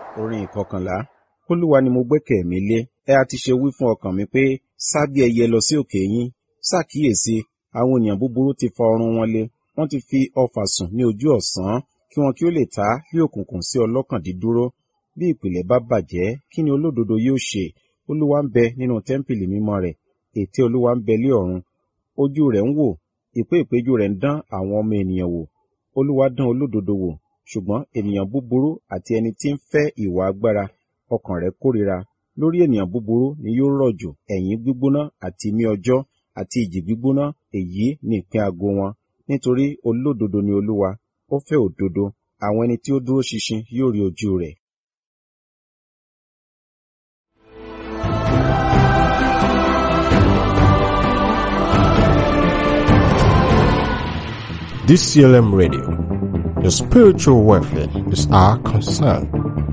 orin ìkọkànlá olúwa ni mo gbẹ́kẹ̀ mi lé ẹ a ti ṣe wí fún ọkàn mi pé sá bí ẹyẹ lọ sí òkè yín ṣàkíyèsí àwọn ènìyàn búburú ti fa ọrun wọn lé wọ́n ti fi ọfà sùn ní ojú ọ̀sán kí wọn kí ó lè ta bí òkùnkùn sí ọlọ́kàn dídúró bí ìpìlẹ̀ bá bàjẹ́ kí ni olódodo yóò ṣe olúwa ń bẹ nínú tẹ́ḿpìlì mímọ́ rẹ̀ ètè olúwa ń bẹ lé ọ̀run ojú rẹ̀ ń wò ìpé ìpéjú rẹ̀ ń dán àwọn ọmọ ènìyàn wò olúwa dán olódodo wò ṣùgbọ́n ènìyàn búburú àti ẹni tí ń fẹ́ ìwà agbára ọkàn rẹ̀ kórira lórí ènìyàn búburú ni yóò rọ̀jò ẹ̀yìn gbígbóná àti imí ọjọ́ àti ìjì gbígbóná èyí ni ìpín ago wọn nítorí olódodo ni olúwa ó fẹ́ òdodo àwọn ẹni tí ó dúró ṣinṣin yóò rí ojú rẹ̀. DCLM Radio. Your spiritual welfare is our concern.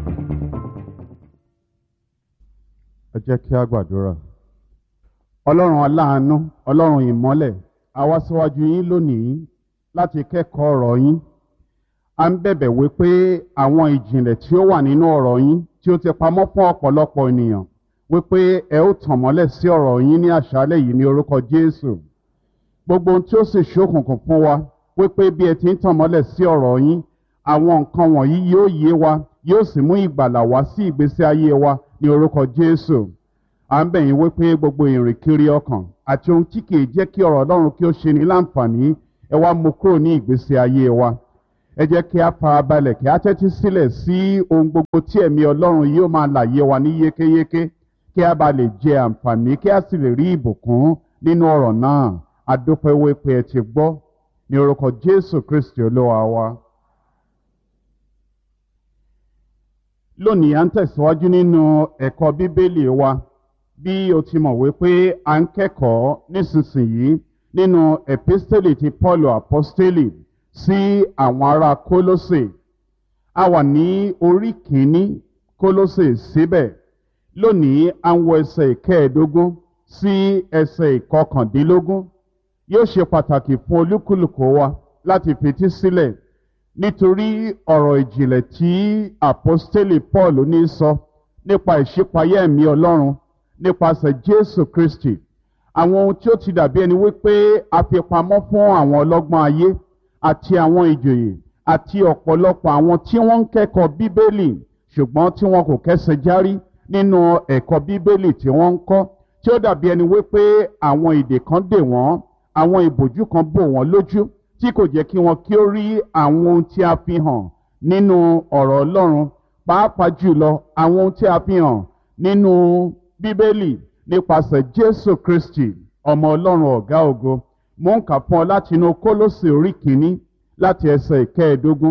ẹ jẹ́ kí a gbàdúrà. ọlọ́run aláàánú ọlọ́run ìmọ́lẹ̀ a wá síwájú yín lónìí láti kẹ́kọ̀ọ́ ọ̀rọ̀ yín. a ń bẹ̀bẹ̀ wí pé àwọn ìjìnlẹ̀ tí ó wà nínú ọ̀rọ̀ yín tí ó ti pamọ́ fún ọ̀pọ̀lọpọ̀ ènìyàn wípé ẹ ó tàn mọ́lẹ̀ sí ọ̀rọ̀ yín ní àṣálẹ̀ yìí ní orúkọ Jésù. gbogbo ohun tí ó sì ṣókùnkùn fún wa wípé bí ẹ ti ń tàn mọ́lẹ̀ sí ọ̀rọ̀ yín àwọn nǹkan wọ̀nyí yóò yé wa yóò sì mú ìgbàlà wá sí ìgbésí ayé wa ní orúkọ Jésù à ń bẹ̀ yín wípé gbogbo ìrìnkiri ọkàn àti ohun tí kìí jẹ́ kí ọ̀rọ̀ Ọlọ́run kí ó ṣe ní láǹfààní ẹ wá mú kúrò ní ìgbésí ayé wa ẹ jẹ́ kí a farabalẹ̀ kí a tẹ́tí sílẹ̀ sí ohun gbogbo tí ẹ̀mí Ọlọ́run yóò máa làyé wa ní yékéyéké kí a bá lè jẹ àǹfààní kí a sì lè rí ìbùkún nínú ọ̀rọ̀ náà a dúpẹ́ wípé ẹ ti gbọ́ ní orúkọ Jésù Kristi Olúwa wa. lónìí à ń tẹ̀síwájú nínú ẹ̀kọ́ bíbélì wa bí o ti mọ̀ wípé à ń kẹ́kọ̀ọ́ nísinsìnyí nínú epistele ti Paulu apostoli sí àwọn ará Kólósè a wà ní orí kìíní Kólósè síbẹ̀ lónìí à ń wọ ẹsẹ̀ ìkẹẹ̀ẹ́dógún sí ẹsẹ̀ ìkọkàndínlógún yóò ṣe pàtàkì fún olúkúlùkù wa láti fetí sílẹ̀ nítorí ọ̀rọ̀ ìjìnlẹ̀ tí àpọ́stélì Paul ní sọ nípa ìṣípayá ẹ̀mí Ọlọ́run nípasẹ̀ Jésù Kristi àwọn ohun tí ó ti dàbí ẹni wípé a fi pamọ́ fún àwọn ọlọ́gbọ́n ayé àti àwọn ìjòyè àti ọ̀pọ̀lọpọ̀ àwọn tí wọ́n ń kẹ́kọ̀ọ́ Bíbélì ṣùgbọ́n tí wọn kò kẹ́sẹ̀ járí nínú ẹ̀kọ́ Bíbélì tí wọ́n ń kọ́ tí ó dàbí ẹni wípé àwọn ìdè kan dè wọ́n àwọn ìbòjú kan bò wọ́n lójú tí kò jẹ́ kí wọn kí ó rí àwọn ohun tí a fi hàn nínú ọ̀rọ̀ Ọlọ́run pàápàá jùlọ àwọn ohun tí a fi hàn nínú Bíbélì nípasẹ̀ Jésù Kristi ọmọ Ọlọ́run ọ̀gá ògo mò ń kà fún ọ láti inú Kólósè orí kìíní láti ẹsẹ̀ ìkẹẹ̀ẹ́dógún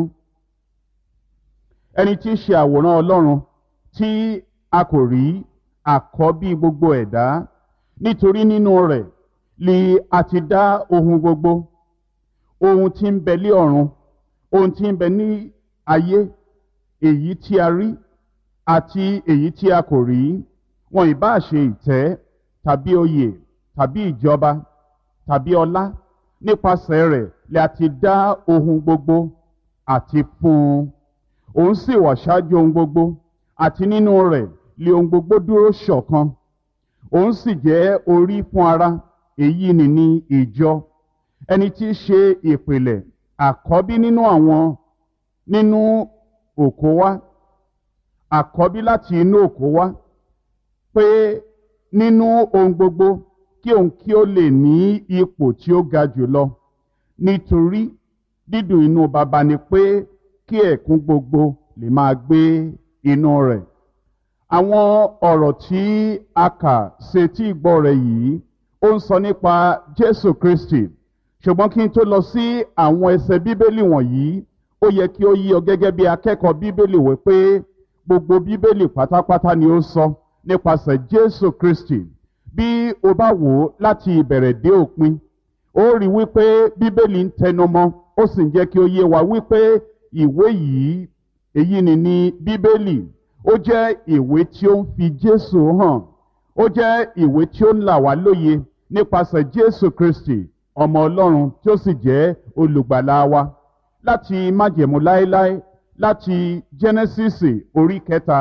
ẹni tí í ṣe àwòrán Ọlọ́run tí a kò rí àkọ́bí gbogbo ẹ̀dá nítorí nínú rẹ̀ li a ti dá ohun gbogbo ohun tí ń bẹ lé ọ̀run ohun tí ń bẹ ní ayé èyí tí a rí àti èyí tí a kò rí wọn ìbá ṣe ìtẹ́ tàbí oyè tàbí ìjọba tàbí ọlá nípasẹ̀ rẹ̀ lè a ti dá ohun gbogbo àti fún un òun sì wà ṣáájú ohun gbogbo àti nínú rẹ̀ lè ohun gbogbo dúró ṣọ̀kan òun sì jẹ́ orí fún ara èyí ni ní ìjọ ẹni tí í ṣe ìpìlẹ̀ àkọ́bí nínú àwọn nínú òkó wá àkọ́bí láti inú òkó wá pé nínú ohun gbogbo kí òun kí ó lè ní ipò tí ó ga jùlọ nítorí dídùn inú baba ni pé kí ẹ̀kún gbogbo lè máa gbé inú rẹ̀ àwọn ọ̀rọ̀ tí a kà sétí ìgbọ́ rẹ̀ yìí ó ń sọ nípa Jésù Kristi ṣùgbọ́n kí n tó lọ sí àwọn ẹsẹ̀ bíbélì wọ̀nyí ó yẹ kí ó yí ọ gẹ́gẹ́ bí akẹ́kọ̀ọ́ bíbélì wí pé gbogbo bíbélì pátápátá ni ó sọ nípasẹ̀ Jésù Kristi bí o bá wò ó láti ìbẹ̀rẹ̀ dé òpin ó rí wípé bíbélì ń tẹnumọ́ ó sì ń jẹ́ kí ó yé wa wípé ìwé yìí èyí ni ní bíbélì ó jẹ́ ìwé tí ó ń fi Jésù hàn ó jẹ́ ìwé tí ó ń là wá lóye nípasẹ̀ Jésù Kristi ọmọ Ọlọ́run tí ó sì jẹ́ olùgbàlà wa láti májẹ̀mú láéláé láti jẹ́nẹ́sísì orí kẹta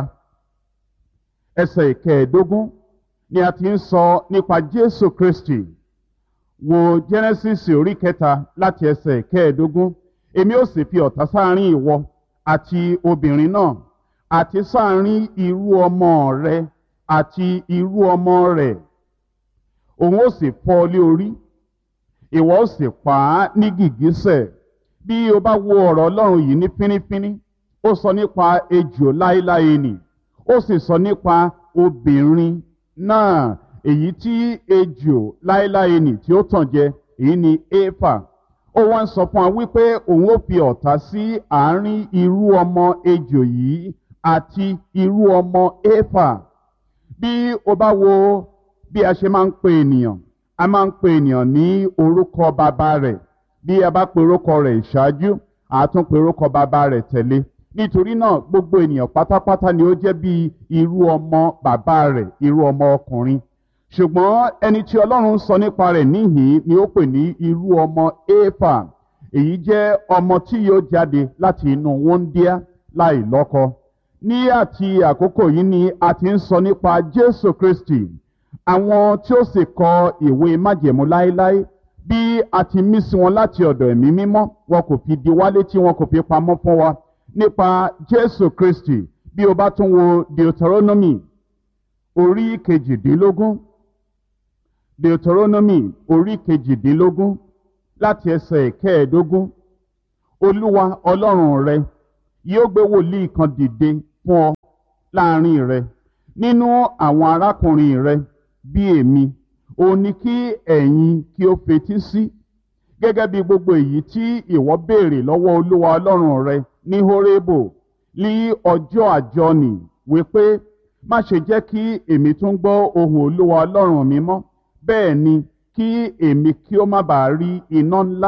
ẹsẹ̀ ìkẹẹ̀ẹ́dógún ni a ti ń sọ nípa jésù kristi wo jẹ́nẹ́sísì orí kẹta láti ẹsẹ̀ ìkẹẹ̀ẹ́dógún èmi ó sì fi ọ̀tá sáárín ìwọ àti obìnrin náà àti sáárín irú ọmọ rẹ àti irú ọmọ rẹ̀ òun ó sì fọ́ ọ lé orí ìwọ ó sì pa á ní gìgísẹ̀ bí o bá wo ọ̀rọ̀ ọlọ́run yìí ní fínífíní ó sọ nípa ejò láéláé nì ó sì sọ nípa obìnrin náà èyí tí ejò láéláé nì tí ó tàn jẹ èyí ni éfà ó wá ń sọ fún wa wípé òun ó fi ọ̀tá sí àárín irú ọmọ ejò yìí àti irú ọmọ éfà bí o bá wo bí a ṣe máa ń pe ènìyàn a máa ń pe ènìyàn ní orúkọ bàbá rẹ̀ bí a bá pe orúkọ rẹ̀ ìṣáájú àtún pe orúkọ bàbá rẹ̀ tẹ̀lé nítorí náà gbogbo ènìyàn pátápátá ni ó jẹ́ bí irú ọmọ bàbá rẹ̀ irú ọmọ ọkùnrin ṣùgbọ́n ẹni tí ọlọ́run sọ nípa rẹ̀ níhìn ni ó pè ní irú ọmọ éfà èyí jẹ́ ọmọ tí yóò jáde láti inú wọ́ndíá láì lọ́kọ ní àti àkókò yìí ni a ti ń sọ nípa jésù kristi àwọn tí ó sì kọ ìwé májẹ̀mú láéláé bí a ti mí sí wọn láti ọ̀dọ̀ ẹ̀mí mímọ́ wọn kò fi di wálé tí wọn kò fi pamọ́ fún wa nípa jésù kristi bí o bá tún wo deuteronomy orí kejìdínlógún deuteronomy orí kejìdínlógún láti ẹsẹ̀ kẹẹ̀ẹ́dógún olúwa ọlọ́run rẹ yóò gbé wòlíì kan dìde fún ọ láàrin rẹ nínú àwọn arákùnrin rẹ bí èmi òun ni kí ẹ̀yin kí ó fetí sí gẹ́gẹ́ bí gbogbo èyí tí ìwọ béèrè lọ́wọ́ olúwa ọlọ́run rẹ ní horebo ní ọjọ́ àjọnì wípé má ṣe jẹ́ kí èmi tún gbọ́ ohùn olúwa ọlọ́run mi mọ́ bẹ́ẹ̀ ni kí èmi kí ó má bàa rí iná ńlá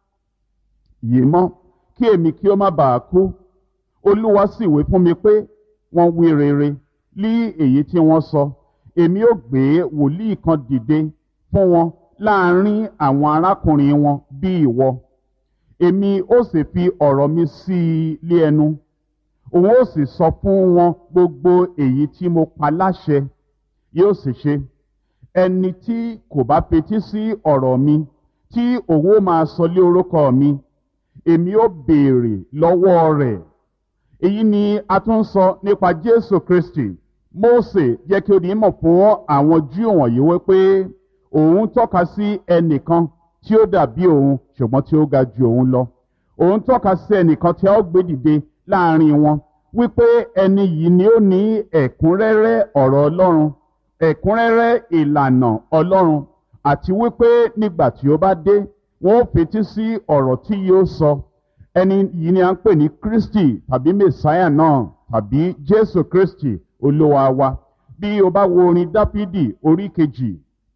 yìí mọ́ kí èmi kí ó má bàa kú olúwa sì wí fún mi pé wọ́n wí rere lí èyí tí wọ́n sọ èmi ó gbé wòlíì kan dìde fún wọn láàrin àwọn arákùnrin wọn bí ìwọ èmi ó sì fi ọ̀rọ̀ mi sí i lé ẹnu òun ó sì sọ fún wọn gbogbo èyí tí mo pa láṣẹ yóò sì ṣe ẹni tí kò bá fetí sí ọ̀rọ̀ mi tí òun ó máa sọ lé orúkọ mi èmi ó béèrè lọ́wọ́ rẹ̀ èyí ni a tún sọ nípa jésù kristi mose jẹ́ kí ó di mọ̀ fún àwọn júù wọ̀nyí wípé òun tọ́ka sí ẹnìkan tí ó dàbí òun ṣùgbọ́n tí ó ga ju òun lọ òun tọ́ka sí ẹnìkan tí a ó gbé dìde láàrin wọn wípé ẹni yìí ni ó ní ẹ̀kúnrẹ́rẹ́ ọ̀rọ̀ ọlọ́run ẹ̀kúnrẹ́rẹ́ ìlànà ọlọ́run àti wípé nígbà tí ó bá dé wọn ó fetí sí ọ̀rọ̀ tí yóò sọ ẹni yìí ni a ń pè ní kristi tàbí messiah náà tàbí jésù kristi olúwa wa bí o bá wo orin dáfídì orí kejì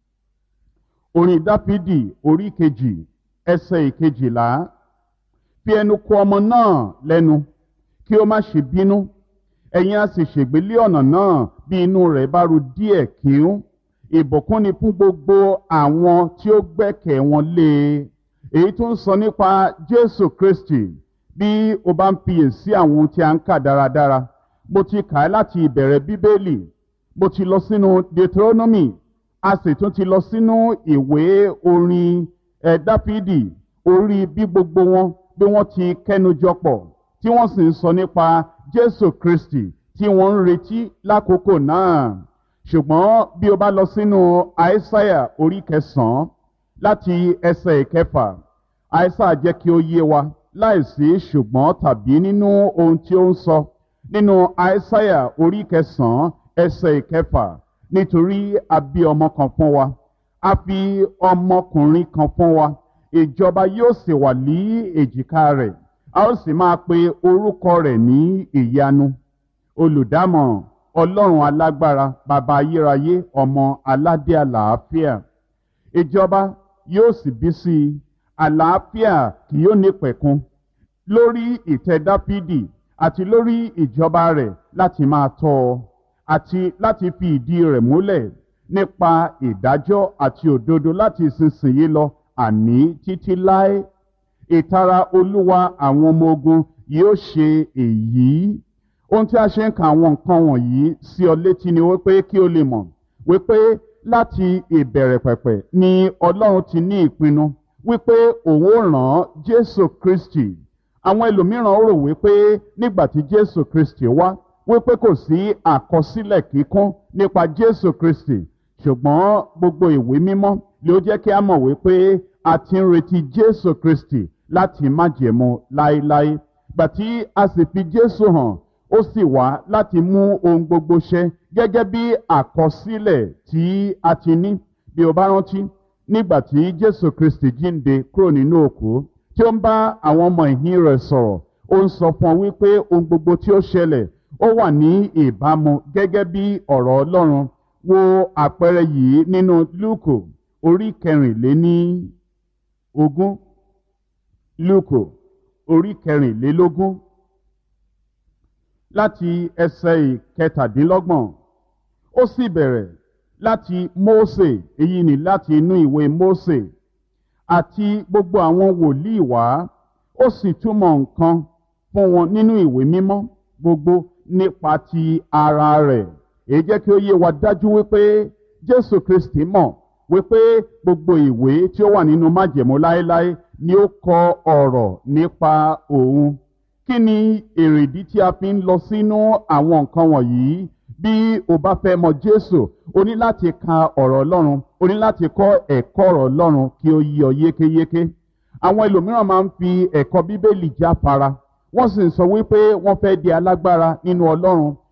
orin dáfídì orí kejì ẹsẹ̀ ìkejìlá fi ẹnu kò ọmọ náà lẹ́nu kí ó má ṣe bínú ẹ̀yin a sì ṣègbélé ọ̀nà náà bí inú rẹ̀ bá ru díẹ̀ kíún ìbùkún ni fún gbogbo àwọn tí ó gbẹ́kẹ̀ wọn lé e èyí tó ń sọ nípa jésù kristi bí o bá ń fiyèsí àwọn ohun tí a ń kà dáradára mo ti kà á láti ìbẹ̀rẹ̀ bíbélì mo ti lọ sínú deuteronomy a sì tún ti lọ sínú ìwé orin ẹ̀ dáfídì orí bí gbogbo wọn bí wọ́n ti kẹ́nujọ pọ̀ tí wọ́n sì ń sọ nípa jésù kristi tí wọ́n ń retí lákòókò náà ṣùgbọ́n bí o bá lọ sínú àìsáyà orí kẹsàn-án láti ẹsẹ̀ ìkẹfà àìsáyà jẹ́ kí ó yé wa láìsí ṣùgbọ́n tàbí nínú ohun tí ó ń sọ nínú àìsáyà orí kẹsàn-án ẹsẹ̀ ìkẹfà nítorí a bí ọmọ kan fún wa a fi ọmọkùnrin kan fún wa ìjọba yóò sì wà ní èjìká rẹ̀ a ó sì máa pe orúkọ rẹ̀ ní ìyanu olùdámọ̀ràn ọlọ́run alágbára bàbá ayérayé ọmọ aládé àlàáfíà ìjọba yóò sì bí sí i àlàáfíà kì yóò ní pẹ̀kun lórí ìtẹ́ dáfídì àti lórí ìjọba rẹ̀ láti máa tọ́ ọ àti láti fi ìdí rẹ̀ múlẹ̀ nípa ìdájọ́ àti òdodo láti ìsinsìnyí lọ àní títí láé ìtara olúwa àwọn ọmọ ogun yóò ṣe èyí ohun tí a ṣe ń ka àwọn nǹkan wọ̀nyí sí ọ létí ni wípé kí o lè mọ̀ wípé láti ìbẹ̀rẹ̀ pẹ̀pẹ̀ ni ọlọ́run ti ní ìpinnu wípé òun ó rán jésù kristi àwọn ẹlòmíràn rò wípé nígbà tí jésù kristi wá wípé kò sí àkọsílẹ̀ kíkún nípa jésù kristi ṣùgbọ́n gbogbo ìwé mímọ́ ló jẹ́ kí a mọ̀ wípé a ti ń retí jésù kristi láti májẹ̀mú láéláé gbà tí a sì fi jésù hàn ó sì wá láti mú ohun gbogbo ṣẹ gẹ́gẹ́ bí àkọsílẹ̀ tí a ti ní bí o bá rántí nígbà tí jésù kristi jíǹde kúrò nínú òkú tí ó ń bá àwọn ọmọ ìhín rẹ̀ sọ̀rọ̀ ó ń sọ fún ọ wípé ohun gbogbo tí ó ṣẹlẹ̀ ó wà ní ìbámu gẹ́gẹ́ bí ọ̀rọ̀ ọlọ́run wo àpẹẹrẹ yìí nínú lúùkù orí kẹrìnléní ogún lúùkù orí kẹrìnlélógún láti ẹsẹ̀ ìkẹtàdínlọ́gbọ̀n ó sì bẹ̀rẹ̀ láti mósè èyí ni láti inú ìwé mósè àti gbogbo àwọn wòlíì wá ó sì túmọ̀ nǹkan fún wọn nínú ìwé mímọ́ gbogbo nípa ti ara rẹ̀ èyí jẹ́ kí ó yé wa dájú wípé jésù kristi mọ̀ wípé gbogbo ìwé tí ó wà nínú májẹ̀mú láéláé ni ó kọ ọ̀rọ̀ nípa òun kí ni èrèdí tí a fi ń lọ sínú àwọn nǹkan wọ̀nyí bí o bá fẹ́ mọ jésù o ní láti ka ọ̀rọ̀ ọlọ́run o ní láti kọ́ ẹ̀kọ́ ọ̀rọ̀ ọlọ́run kí ó yí ọ yékéyéké àwọn ẹlòmíràn máa ń fi ẹ̀kọ́ bíbélì jáfara wọ́n sì ń sọ wípé wọ́n fẹ́ di alágbára nínú ọlọ́run